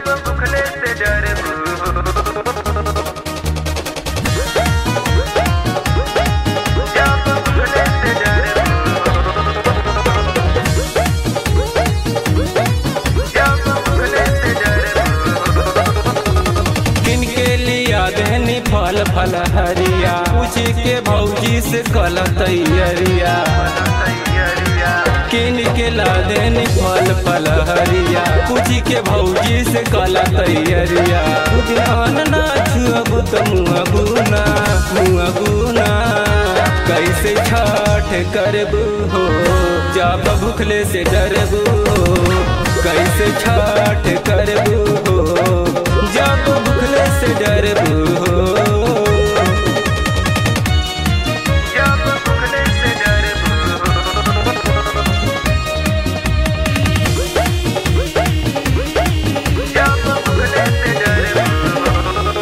जब भुखले से डरबू जब भुखले से डरबू जब भुखले से डरबू किनके लिया देहनी फल फल हरिया पूछ के भौजी से कल तैयरिया तैयारिया किन के ला देनी फल फल हरिया पूछ के भौजी से कल तैयरिया बुझान ना छुअब तो मुआ गुना मुआ गुना कैसे छठ करबू हो जब भूखले से डरबू हो कैसे छठ करबू हो जब भूखले से डरबू हो जब भुखले से डरबू जब भुखले से डरबू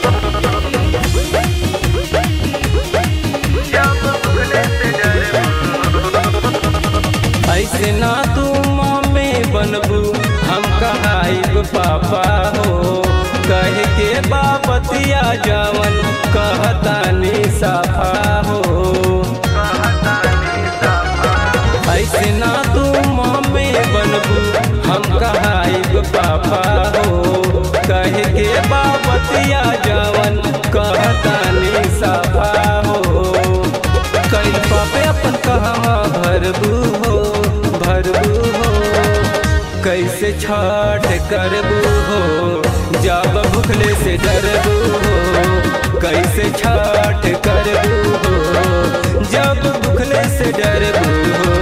जब भुखले से डरबू ऐसे ना तू मामे बनबू हम कहाइब पापा हो कह के बापतिया जावन कहतानी साफा हो कहतानी साफा ऐसे ना तू मामे बनबू हम कहाइब पापा हो कह के बापतिया जावन कहतानी साफा हो कैल पापे अपन कहवा भरबू हो भरबू हो कैसे छठ करबू हो जब भूखले से डरबू हो कैसे छठ करबू हो जब भूखले से डरबू हो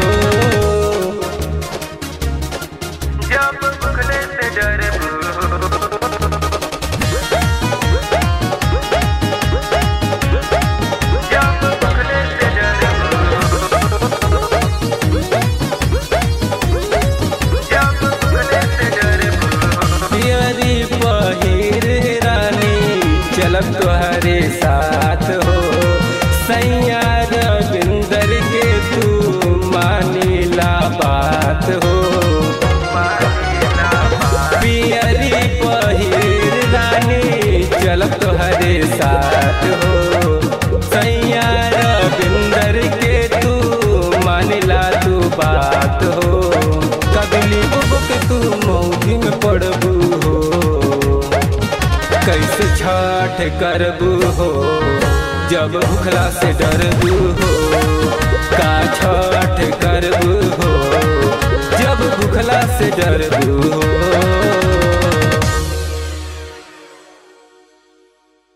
जब भुखले से डरबू जब भुखले से डरबू जब भुखले से डरबू पियरी पहिर रानी चलब तुहरे साथ हो सैया रविंदर के तू मानीला बात हो पियरी पहिर रानी चलब तुहरे साथ हो सैया रविंदर के तू मानिला तू बात हो कबली बुक तू मौजी में पड़बू हो कैसे छठ करबू हो जब भूखला से डरबू हो का छठ करबू हो जब भूखला से डरबू हो